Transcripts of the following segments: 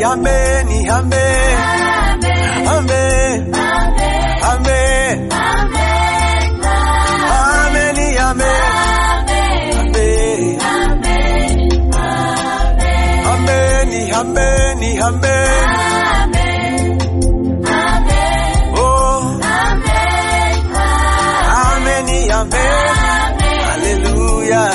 ameni, amen. Amen. Amen. Ameni, amen. Amen. Ameni, ameni, amen. Oh, ameni, amen. Hallelujah.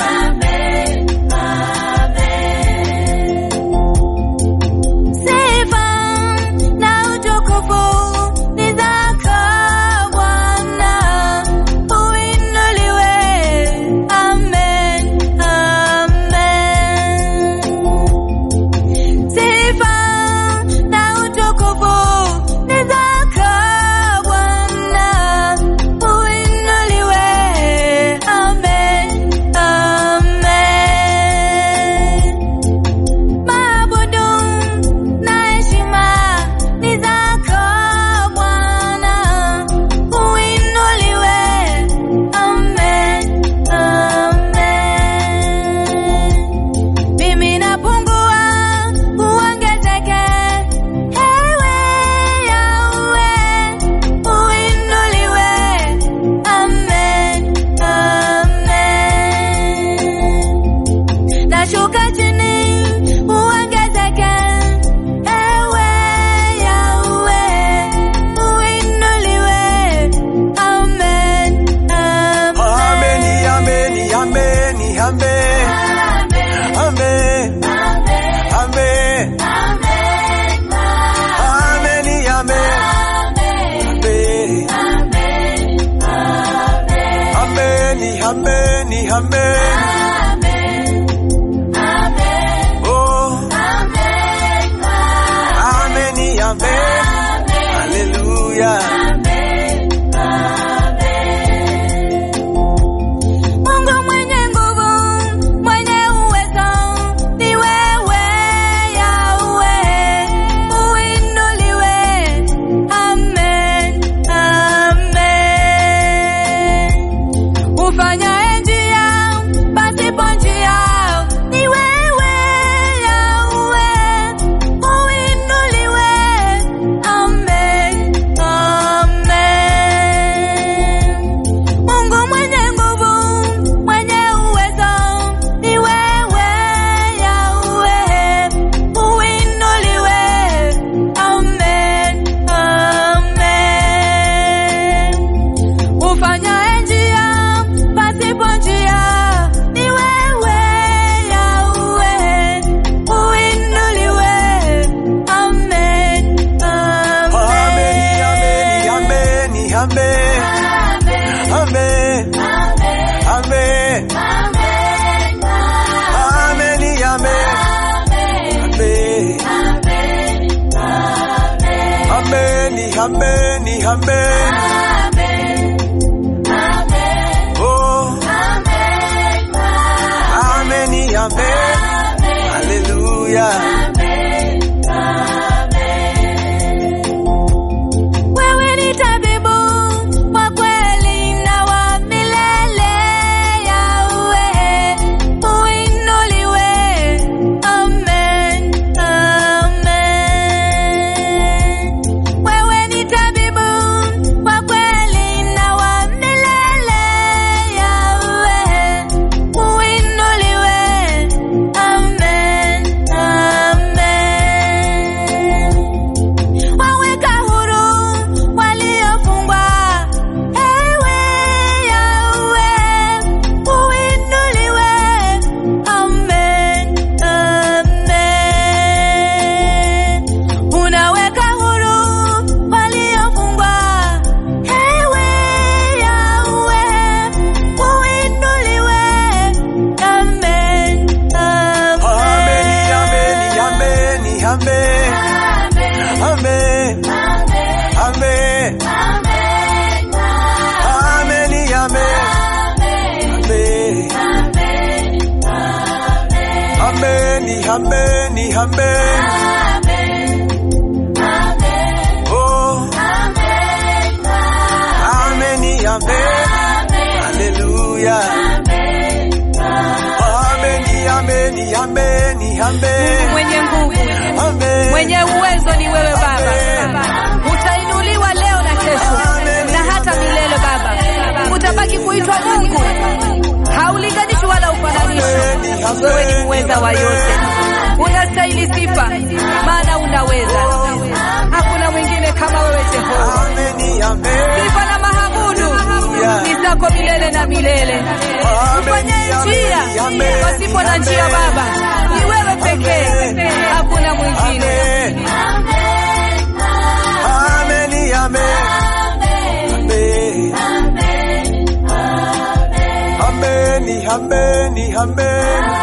Sifa na utukufu ni zako Bwana, uinuliwe. Amen, amen. Sifa na utukufu ni zako Bwana, uinuliwe. Amen, amen. Maabudu na heshima ni zako Bwana, uinuliwe. Amen, amen. Mimi napungua, uongezeke. Ewe Yahwe, uinuliwe. Amen, amen. Nashuka chini uongezeke, ewe Yahwe, uinuliwe. Amen, Ameni, ameni, ameni, amen. Amen. Amen. Ameni, amen. Amen. Ameni, ameni, amen. Oh, ameni, amen. Hallelujah. Mungu mwenye nguvu, mwenye uwezo, ni wewe Yahwe, uinuliwe. Amen, amen. Ufanyaye njia pasipo njia, ni wewe Yahwe, uinuliwe. Amen, amen. Mungu mwenye nguvu, mwenye uwezo, ni wewe Yahwe, uinuliwe. Amen, amen. Ufanyaye njia pasipo njia, ni wewe Yahwe, uinuliwe. Amen, Ameni, ameni, ameni, amen. Amen. Amen. Ameni, amen. Amen. Ameni, ameni, amen. Oh, ameni, amen. Hallelujah. Wewe ni tabibu wa kweli na wa milele, Yahwe, uinuliwe. Amen, amen. Wewe ni tabibu wa kweli na wa milele, Yahwe, uinuliwe. Amen, amen. Waweka huru waliofungwa, ewe Yahwe, uinuliwe. Amen, amen. Unaweka huru waliofungwa, ewe Yahwe, uinuliwe. Amen, Ameni, ameni, ameni, amen. Amen. Amen. Ameni, amen. Amen. Ameni, ameni, amen. Oh, ameni, amen. Hallelujah. Ameni, ameni, ameni, amen. mwenye nguvu, Amen. mwenye uwezo ni wewe Baba. Utainuliwa leo na kesho na hata milele Baba. Utabaki kuitwa Mungu, haulinganishwi wala ufananishwi. Wewe ni muweza wa yote, unastahili sifa, maana unaweza. Hakuna mwingine kama wewe Jehova. Ameni, amen. Sifa na mahabudu ni zako milele na milele. Ufanye njia pasipo na njia Baba, ni wewe pekee, hakuna mwingine. Ameni, amen. Amen. Ameni, ameni, amen.